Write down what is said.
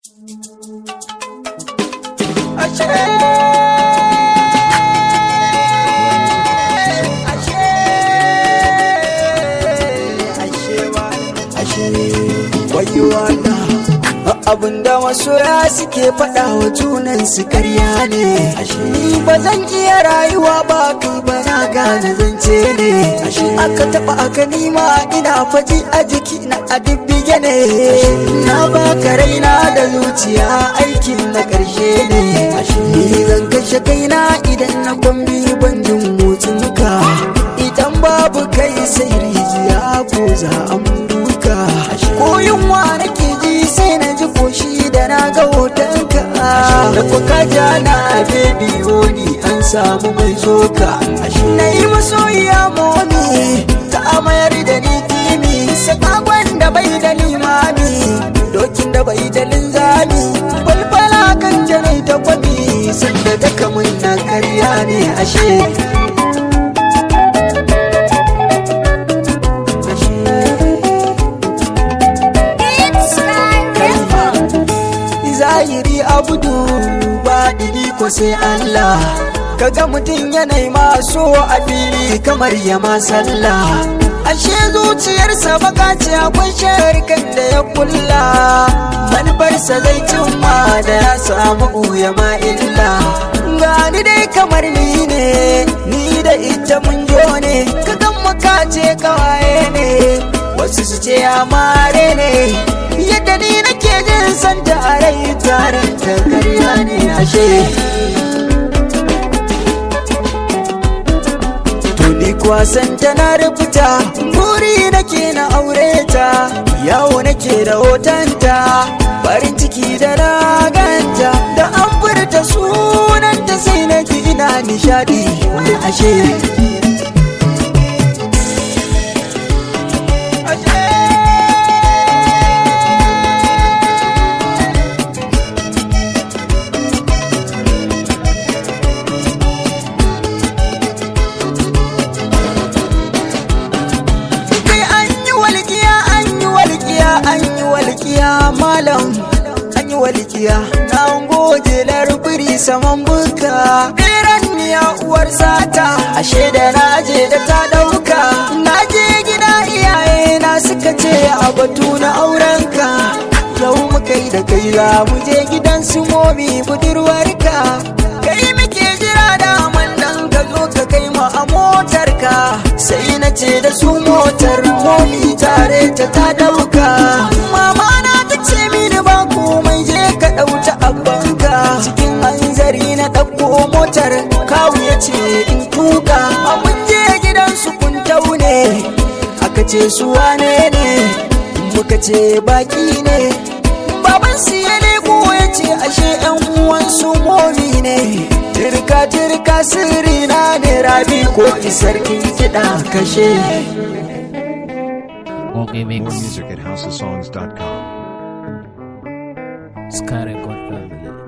abinda masoya suke faɗa wa junan su karya ne ni ba zan iya rayuwa ba kai ba na gane zance ne aka taɓa aka nima ina faji a jiki na a dibbige ne na baka raina da zuciya aikin na ƙarshe ne ni zan kashe kaina idan na kwambi ban jin motsin ka idan babu kai sai rijiya ko za a duka ko yunwa nake ji sai na ji koshi da na ga hotonka da kuka ja na bebi woni an samu mai zoka na yi masoyiya momi ta amayar da ni kimi sakakon da bai da limami dokin da bai da linzami balbala kan janai ta kwami sanda ta kamun na karya ne ashe zahiri abudu ba ɗiri ko sai Allah kaga mutum yanayi maso a fili kamar ya sallah ashe zuciyarsa baka ce akwai sharikan da ya kulla manufarsa zai cimma da ya samu ya ma illa gani dai kamar ni ne ni da ita mun jo ne kagan muka ce kawaye ne wasu su ce amare ne yadda ni nake jin san tarai tarin ta karya ne ashe Tuni kwasan ta na rubuta buri nake na aure ta yawo nake da hotonta farin ciki da raganta da an furta sunanta sai na ji ina nishadi ashe walƙiya malam an yi walƙiya na goge larbiri saman buka ɗiran niya uwar sata ashe da na je da ta ɗauka na je gida iyaye na suka ce a batu na aurenka yau muka yi da kai za mu je gidan su momi budurwarka kai muke jira da nan ka zo ka kai mu a motarka sai na ce da su motar momi tare ta ta ɗauka mama na ta ce mini ba komai je ka ɗauta abbanka cikin hanzari na ɗauko motar kawu ya ce in tuka mun je gidan su kun taune aka ce su wane ne muka ce baki ne baban su ya leko ya ce ashe yan uwan su momi ne turka turka sirri na ne rabi ko isarkin kiɗa kashe Okay, mix. More music at housesongs.com. Sky Record Family.